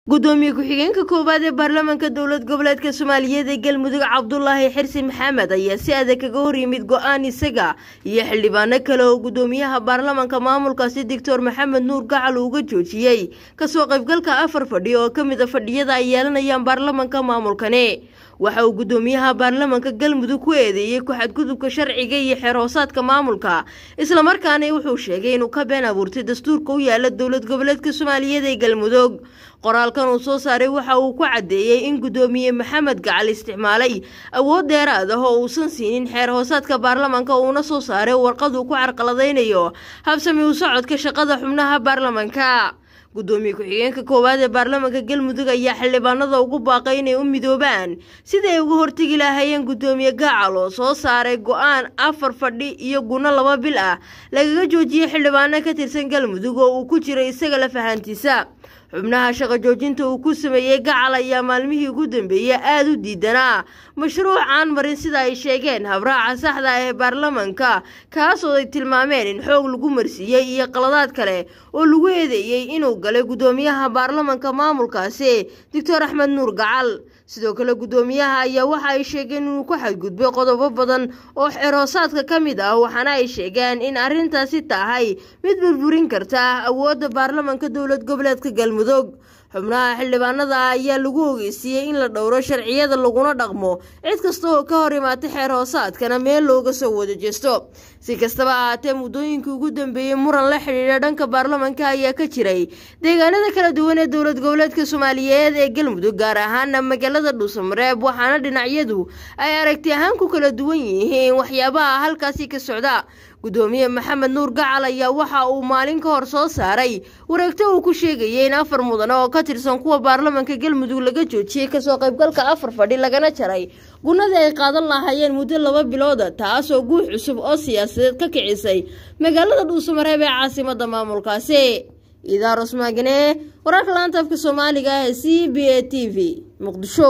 gudoomiye ku-xigeenka koowaad ee baarlamaanka dowlad goboleedka soomaaliyeed ee galmudug cabdulaahi xirsi maxamed ayaa si adag kaga hor yimid go-aan isaga iyo xildhibaano kale oo gudoomiyaha baarlamaanka maamulkaasi doctor maxamed nuur gacal uga joojiyey kasoo qaybgalka afar fadhi oo ka mid a fadhiyada ay yeelanayaan baarlamaanka maamulkani waxa uu gudoomiyaha baarlamaanka galmudug ku eedeeyey ku-xadgudubka sharciga iyo xeerhoosaadka maamulka islamarkaana wuxuu sheegay inuu ka been abuurtay dastuurka u yaala dowlad goboleedka soomaaliyeed ee galmudug qoraalkan uu soo saaray waxa uu ku caddeeyey in gudoomiye maxamed gacal isticmaalay awood dheeraad ah oo uusan siinin xeer hoosaadka baarlamaanka uuna soo saaray warqad uu ku carqaladaynayo habsami u socodka shaqada xubnaha baarlamaanka gudoomiye ku-xigeenka koowaad ee baarlamaanka galmudug ayaa xildhibaanada ugu baaqay inay u midoobaan sidii ay uga hortegi lahaayeen gudoomiye gacal oo soo saaray go-aan afar fadhi iyo guno laba bil ah lagaga joojiyey xildhibaano ka tirsan galmudug oo uu ku jiray isaga la fahantiisa xubnaha shaqo joojinta uu ku sameeyey gacal ayaa maalmihii ugu dambeeyey aada u diidanaa mashruuc aan marin sida ay sheegeen habraaca saxda ah ee baarlamaanka kaasoo ay tilmaameen in xoog lagu marsiiyey iyo qaladaad kale oo lagu eedeeyey inuu galay gudoomiyaha baarlamaanka maamulkaasi doctor axmed nuur gacal sidoo kale gudoomiyaha ayaa waxa ay sheegeen inuu ku xadgudbay qodobo badan oo xeroosaadka ka mid ah waxaana ay sheegeen in arrintaasi tahay mid burburin karta awoodda baarlamaanka dowlad goboleedka galmudug xubnaha xildhibaanada ayaa lagu ogeysiiyey in la dhowro sharciyada laguna dhaqmo cid kasta oo ka hor imaatay xeer hoosaadkana meel looga soo wada jeesto si kastaba ahaatee muddooyinkii ugu dambeeyey muran la xidhiidha dhanka baarlamaanka ayaa ka jiray deegaanada kala duwan ee dowlad goboleedka soomaaliyeed ee galmudug gaar ahaana magaalada dhuusamareeb waxaana dhinacyadu ay aragti ahaan ku kala duwan yihiin waxyaabaha halkaasi ka socda gudoomiye maxamed nuur gacal ayaa waxa uu maalin ka hor soo saaray wareegto uu ku sheegayay in afar mudane oo ka tirsan kuwa baarlamaanka galmudug laga joojiyey kasoo qaybgalka afar fadhi lagana jaray gunadii ay qaadan lahaayeen muddo laba bilooda taasoo guux cusub oo siyaasadeed ka kicisay magaalada dhuusamareeb ee caasimada maamulkaasi idaar osmaagane wararka laanta afka soomaaliga ee c b a t v muqdisho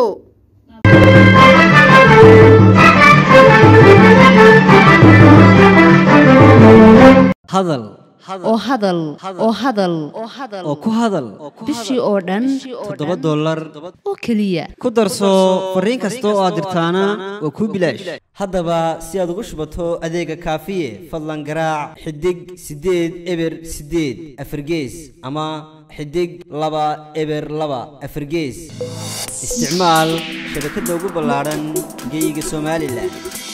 hadal oo hadal oo hadal oo ku hadal bishii oo dhan toddoba dollar oo keliya ku darso fariin kasta oo aad dirtaana waa kuu bilaash haddaba si aad ugu shubato adeega kaafiye fadlan garaac xidig siddeed eber siddeed afargees ama xidig laba eber laba afargees isticmaal shabakadda ugu ballaadhan geeyiga somalilan